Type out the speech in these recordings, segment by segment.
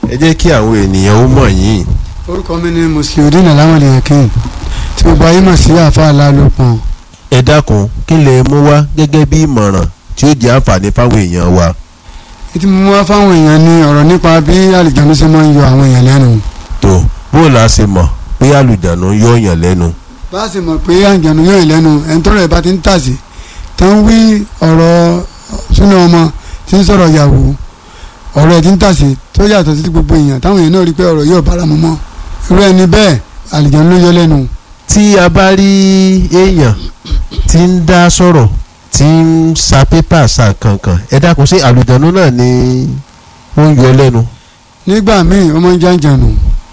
ẹ jẹ́ kí àwọn ènìyàn ó mọ̀ yín. orúkọ mi ni musliudeen alamọlẹ yakin tí gbogbo ayé mọ̀ sí àfa alálòpọ̀n. ẹ dákun kí lè mú wá gẹ́gẹ́ bí ìmọ̀ràn tí ó jẹ́ àǹfààní fáwọn èèyàn wa. ètí mo mú wá fáwọn èèyàn ní ọ̀rọ̀ nípa bí àlìjánu ṣe máa ń yọ àwọn èèyàn lẹ́nu. tó bó la ṣe mọ̀ pé àlùjànnú yọ yàn lẹ́nu. bá a ṣe mọ̀ pé àlìjánu yọ yàn lẹ́nu ẹni tọ́rọ̀ ẹ̀ bá ti ń tàsí tó ń wí ọ̀rọ̀ súnà ọmọ tí ń sọ̀rọ̀ yàwó ọ̀rọ̀ ẹ̀ ti ń tàsí tó yàtọ̀ sí gbogbo èèyàn táwọn èèyàn náà rí pé ọ̀rọ̀ yóò bára mu mọ́ irú ẹni bẹ́ẹ̀ àlìjánu ló yọ lẹ́nu. tí a bá rí èèyàn tí ń dá sọ̀rọ̀ tí ń sa pépà sa kankan ẹ dákun sí àlùjànnú náà ni ó ń yọ lẹ́nu. nígbà míì ó máa ń jàǹjànù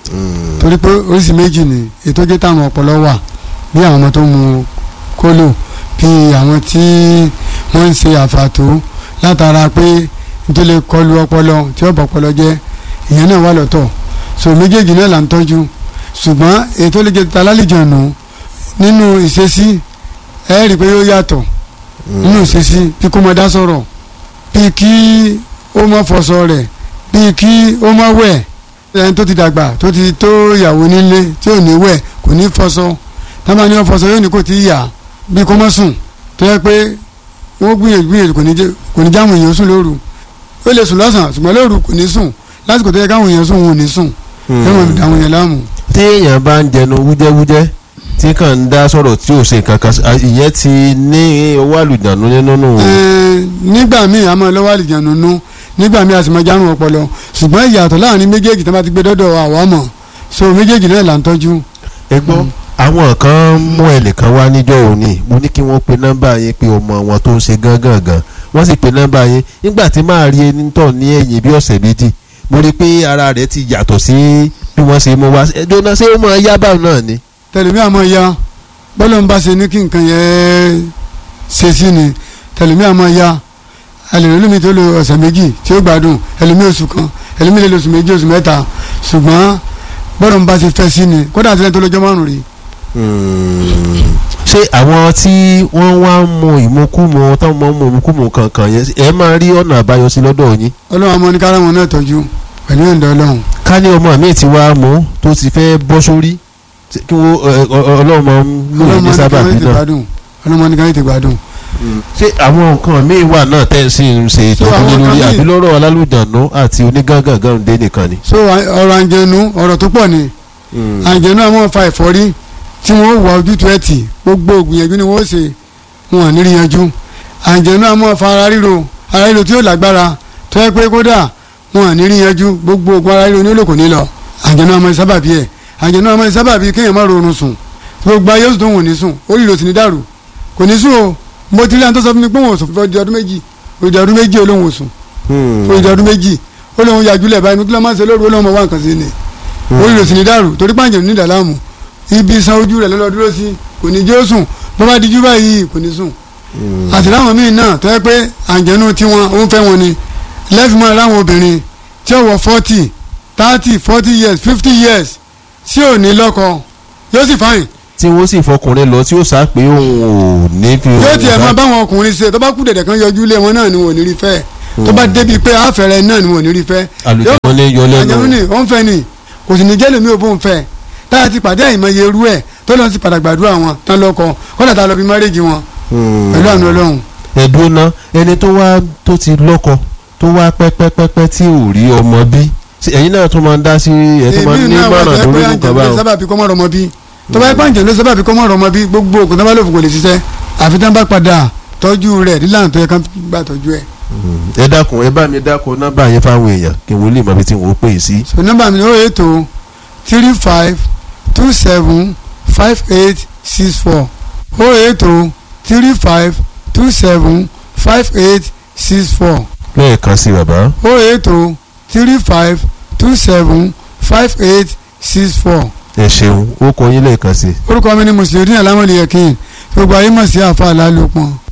torí pé oríṣi méjì ni ètò jẹ́ táwọn ọpọlọ wà bí àwọn ọmọ tó mu kólò bí àwọn tí wọ́n ń ṣe àfàtó látara pé tó lè kọlu ọpọlọ tí ó bọ̀ ọpọlọ jẹ́ ìyẹn náà wà lọ́tọ̀ so méjèèjì náà là ń tọ́jú ṣùgbọ́n ètò lè jẹ́ találìjọ̀nù nínú ìṣesí ẹ rí i pé yóò yàtọ̀ nínú ìṣesí bí kò mọ dá sọ̀rọ̀ bí kí ó mọ fọṣọ rẹ̀ bí kí ó mọ wẹ̀ ẹni tó ti dàgbà tó ti tó ìyàwó nílé tí ò ní wẹ̀ kò ní fọṣọ tábà ní ó fọṣọ yóò ní kò tí ì yà bí kò mọ sùn tó yẹ pé wọ́n gbìyànjú gbìyànjú kò ní jẹ́ kò ní jáwọn èèyàn sùn lóru ó lè sùn lọ́sàn-án ṣùgbọ́n lóru kò ní sùn lásìkò tó yẹ káwọn èèyàn sùn wọn ò ní sùn ẹ wọn dà àwọn èèyàn láàmú. tí èèyàn bá ń jẹnu wújẹ́wújẹ́ tí kàn ń dá sọ̀rọ̀ tí ò ṣe kankan ìyẹn ti ní owó àlùjànnú nínú nù. nígbà míì a máa lọ́wọ́ àlùjànnú nú nígbà míì a sì máa járun ọpọlọ ṣùgbọ́n ìyàtọ̀ láàrin méjèèjì tó bá ti gbé dọ́dọ̀ àwa mọ̀ so méjèèjì náà là ń tọ́jú. ẹ gbọ́ àwọn kan mú ẹnìkan wá níjọ́ òní mo ní kí wọ́n pe nọ́mbà yẹn pé ọmọ wọn tó ń ṣe gángan gan wọ́n sì pe nọ́mbà yẹn nígbà tí máa rí ẹni tọ̀ ní ẹ̀yìn bí ọ̀sẹ̀ méjì mo rí i pé ara rẹ̀ ti yàtọ̀ sí bí wọ́n ṣe mú wá ẹjọ́ ṣé ó máa yá báwọn náà ni. tẹlifí àmọ́ ya bọ́lá ń bá ṣe ní kí nǹkan yẹn ṣe sí ni tẹlifí àmọ́ ya ẹlẹ́rìí tó lo ọ̀sẹ̀ méjì tí ó gbádùn ẹlẹ́mí oṣù kan ẹlẹ́mí lè lo oṣù méjì oṣù mẹ́ta ṣùgbọ́n bọ́lá ń bá ṣe fẹ́ sí ni kódà àti lẹ́yìn tó lọ́jọ́ márùn-ún rí. ṣé àwọn tí wọ́n wá ń mu ìmukúmu táwọn máa ń mu ìmukúmu kankan yẹn ẹ máa rí ọ̀nà àbáyọ sí lọ́dọ̀ yín. ọlọ́run àmọ́ ní kára wọn náà tọ́jú pẹ̀lú ẹ̀ǹdọ́ ọlọ́run. ká ní ọmọ mi ti wá mú tó ti fẹ́ bọ́ sórí kí wọ́n ọlọ́run máa ń lò ní sábàbí náà. ọlọ́run ní kára ètè gbádùn. ṣé àwọn nǹkan míì wà náà tẹ́ ẹ sì ń ṣe ìtọ́jú lórí àbí lọ́rọ̀ alálùjànnú àti onígángangan dé nìkan ni. so ọ̀rọ̀ àǹjẹ̀nu ọ̀rọ̀ tó pọ̀ ni àǹjẹ̀nu àwọn fa ẹ̀fọ́rí tí wọ́n wà ojútùú ẹ̀ tì gbogbo ògbìyànjú ni wọ́n ṣe wọn à ní rí yanjú àǹjẹ̀nu àwọn fa ara ríro ara ríro tí yóò lágbára tó yẹ pé kódà wọn à ní rí yanjú gbogbo ògùn ara ríro ní olóko ní lọ àǹjẹ̀nu àwọn sábàbí ẹ̀ àǹjẹ̀nu àwọn sábàbí kéèyàn má rorun sùn gbogbo ayé oṣù tó wò ní sùn orí ìrò sì ní dàrú kò ní sùn o mo ti rí àwọn tó sọ fún mi pé wọn ò sùn fún ọdún méjì ọdún ọdún méjì olóhùn ò sùn fún ọdún méjì olóhùn yàjúlẹ̀ báyìí kí ló máa ń ṣe lóru olóhùn wà nǹkan sí ni orí ìrò sì ní dàrú torí pàǹjẹ̀ ní ìdàlámù ibi san ojú rẹ̀ lọ́lọ́ dúró sí kò ní jẹ́ ó sùn bó bá dijú báyìí kò ní sùn àti láwọn míì náà tó yẹ pé àǹjẹ̀nu tiwọn ó ń fẹ́ wọn ni lẹ́fìmọ́ láwọn obìnrin tí ó wọ forty thirty forty years fifty years tí ò ní lọ́kọ yóò sì fáyìn. tí wọ́n sì fọkùnrin lọ tí ó sá pé òun ò ní fi. yóò tiẹ̀ máa báwọn ọkùnrin ṣe tó bá kú dẹ̀dẹ̀ kan yọjú lé wọn náà ni wọn ò ní rí fẹ́ tó bá débi pé àfẹ́rẹ́ náà ni wọn ò ní rí fẹ́. àlùjọ ní yọ lẹ́nu. àjẹmú ni ó ń fẹ́ ni kò sì ní jẹ́ lèmi ò bó ń fẹ́ táyà ti pàdé àìmọye irú ẹ̀ tó lọ sí padà gbàdúrà wọn tán lọ́kọ kọ́dà tá a lọ bí márèjì wọn pẹ̀lú àánú ọlọ́run. ẹ̀dùn náà ẹni tó wá tó ti lọ́kọ tó wá pẹ́pẹ́pẹ́pẹ́ tí ò rí ọmọ bí ẹ̀yin náà tó máa ń dá sí ẹ̀ tó máa ń ní mọ̀ràn lórí nǹkan báwọn. sábàbí kọ́ mọ́ rọmọ bí tó bá yẹ pàǹjẹ́ ló sábàbí kọ́ mọ́ rọmọ bí gbogbo ògùn tó bá lòfò kò lè ṣiṣẹ́ àfi tán bá padà tọ́jú rẹ̀ nílànà tó yẹ ká gbà tọ́jú ẹ̀. ẹ dákun ẹ bá mi dákun nọ́mbà yẹn fáwọn èèyàn kí wọ́n lè mọ ibi tí wọ́n pè é sí. so nọ́mbà mi ni ó ètò three five two seven five eight six four ó ètò three five two seven five eight six four lẹ́ẹ̀kan sí bàbá. ó ètò three five two seven five eight six four. ẹ ṣeun ó kọ yín lẹ́ẹ̀kan sí. orúkọ mi ni mùsùlùmí alámọ̀lẹ́yẹ̀kìn gbogbo ayé mọ̀ sí àfa àlálùpọ̀n.